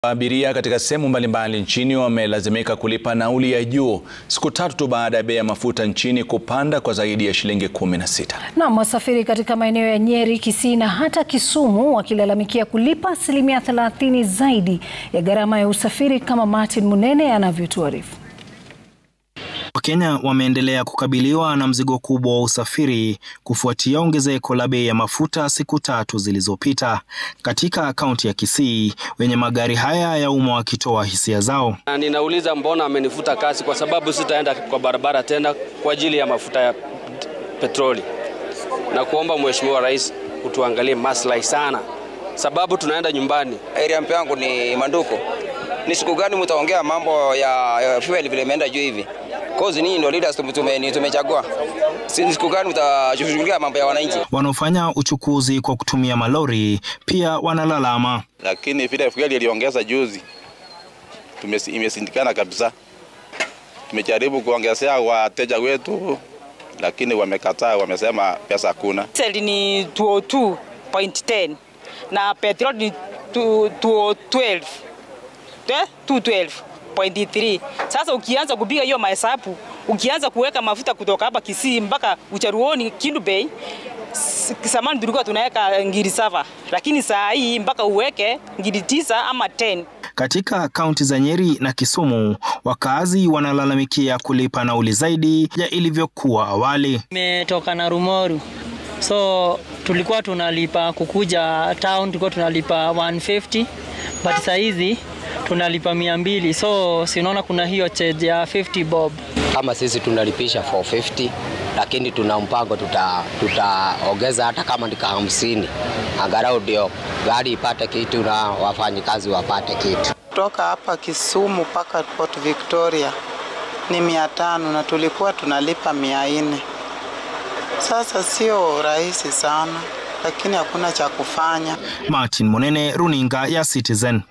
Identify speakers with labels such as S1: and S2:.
S1: Abiria katika sehemu mbalimbali nchini wamelazimika kulipa nauli ya juu siku tatu tu baada ya bei ya mafuta nchini kupanda kwa zaidi ya shilingi kumi na sita.
S2: Naam, wasafiri katika maeneo ya Nyeri, Kisii na hata Kisumu wakilalamikia kulipa asilimia 30 zaidi ya gharama ya usafiri kama Martin Munene anavyotuarifu.
S3: Wakenya wameendelea kukabiliwa na mzigo kubwa wa usafiri kufuatia ongezeko la bei ya mafuta siku tatu zilizopita. Katika kaunti ya Kisii, wenye magari haya ya umma wakitoa hisia zao.
S4: Na ninauliza mbona amenifuta kasi? Kwa sababu sitaenda kwa barabara tena kwa ajili ya mafuta ya petroli, na kuomba Mheshimiwa Rais utuangalie maslahi sana, sababu tunaenda nyumbani.
S5: Area mpe yangu ni Manduko. Ni siku gani mtaongea mambo ya, ya fuel vile imeenda juu hivi? Cause ninyi ndio leaders tume, tumechagua. Si siku gani mtashughulikia mambo ya wananchi?
S3: Wanaofanya uchukuzi kwa kutumia malori pia wanalalama.
S6: Lakini vile fuel iliongeza juzi imesindikana kabisa. Tumejaribu kuongezea wateja wetu lakini wamekataa, wamesema pesa hakuna.
S7: Diesel ni 202.10 na petrol ni 212 212.3. Sasa ukianza kupiga hiyo mahesabu, ukianza kuweka mafuta kutoka hapa Kisii mpaka Ucharuoni Kindu Bay, zamani tulikuwa tunaweka ngiri saba, lakini saa hii mpaka uweke ngiri tisa ama 10.
S3: Katika kaunti za Nyeri na Kisumu, wakazi wanalalamikia kulipa nauli zaidi ya ilivyokuwa awali.
S8: Nimetoka na Rumoru, so tulikuwa tunalipa kukuja town, tulikuwa tunalipa 150 but saa hizi tunalipa mia mbili, so sinaona kuna hiyo charge ya 50 bob.
S9: Kama sisi tunalipisha 450 lakini tuna mpango tutaongeza tuta hata kama ndika hamsini, angalau ndio gari ipate kitu na wafanyikazi wapate kitu.
S10: Kutoka hapa Kisumu mpaka Port Victoria ni mia tano na tulikuwa tunalipa mia nne. Sasa sio rahisi sana, lakini hakuna cha kufanya.
S3: Martin Monene, runinga ya Citizen.